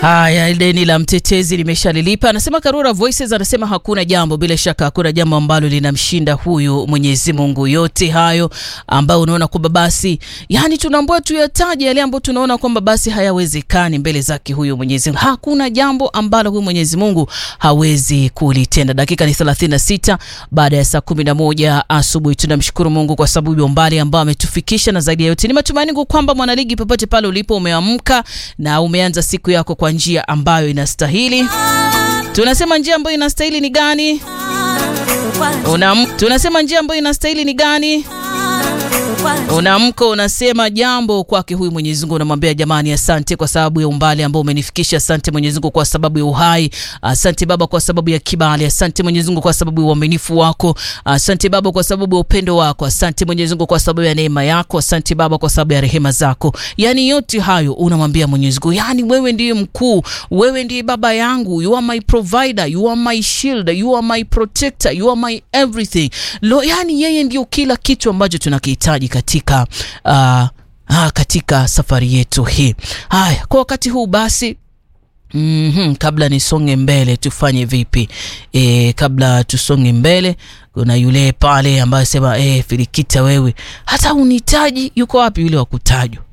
Haya, deni la mtetezi limeshalilipa, anasema Karura Voices. Anasema hakuna jambo, bila shaka hakuna jambo ambalo linamshinda huyu Mwenyezi Mungu. Yote hayo ambayo unaona kwamba basi, yani tunaambiwa tuyataje yale ambayo tunaona kwamba basi hayawezekani mbele zake huyu Mwenyezi Mungu. Hakuna jambo ambalo huyu Mwenyezi Mungu hawezi kulitenda. Dakika ni 36 baada ya saa 11 asubuhi. Tunamshukuru Mungu kwa sababu ya umbali ambao ametufikisha, na zaidi ya yote ni matumaini kwamba mwanaligi, popote pale ulipo, umeamka na umeanza siku yako kwa njia ambayo inastahili. Tunasema njia ambayo inastahili ni gani? Unam, tunasema njia ambayo inastahili ni gani? Unaamka unasema jambo kwake huyu Mwenyezi Mungu, unamwambia jamani, asante kwa sababu ya umbali ambao umenifikisha. Asante Mwenyezi Mungu kwa sababu ya uhai. Asante Baba kwa sababu ya kibali. Asante Mwenyezi Mungu kwa sababu ya uaminifu wako. Asante Baba kwa sababu ya upendo wako. Asante Mwenyezi Mungu kwa sababu ya neema yako. Asante Baba kwa sababu ya rehema zako. Yani yote hayo unamwambia Mwenyezi Mungu, yani wewe ndiye mkuu, wewe ndiye baba yangu, you are my provider, you are my shield, you are my protector, you are my everything. Lo, yani yeye ndio kila kitu ambacho tunakihitaji katika uh, ah, katika safari yetu hii. Haya, kwa wakati huu basi Mm -hmm. Kabla nisonge mbele tufanye vipi? E, kabla tusonge mbele, kuna yule pale ambaye sema e, Filikita wewe hata unitaji, yuko wapi yule wa kutajwa?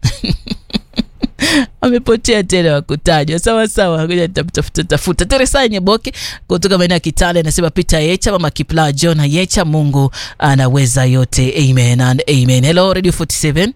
amepotea tena wakutajwa. Sawa sawa, ngoja tafuta tafuta. Teresa Nyeboke kutoka maeneo ya Kitale anasema Peter Yecha, mama Kipla John Yecha, Mungu anaweza yote, amen and amen. Hello Radio 47.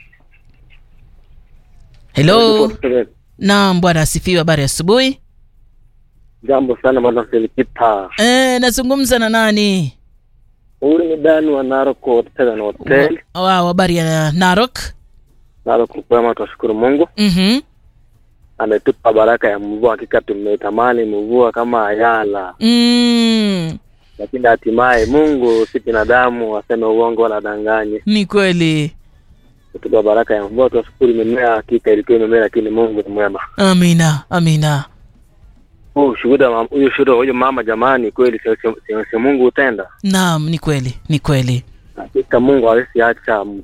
Hello. Naam, bwana asifiwe. Habari asubuhi. Jambo sana bwana Felikita. Eh, nazungumza na nani? Huyu ni Dani wa Narok Hotel na Hotel. Wow, habari ya Narok? Narok kwema, tunashukuru Mungu. Mhm. Ametupa baraka ya mvua, hakika tumetamani mvua kama ayala. Mm. Lakini hatimaye Mungu si binadamu aseme uongo wala danganye. Ni kweli. Kutupa baraka ya mvua, tunashukuru. Mimea hakika ilikuwa imemea, lakini Mungu ni mwema. Amina, amina. Huyu shuhuda, huyu shuhuda, huyu mama, jamani, kweli si, si, si, si Mungu utenda. Naam, ni kweli, ni kweli. Hakika Mungu hawezi acha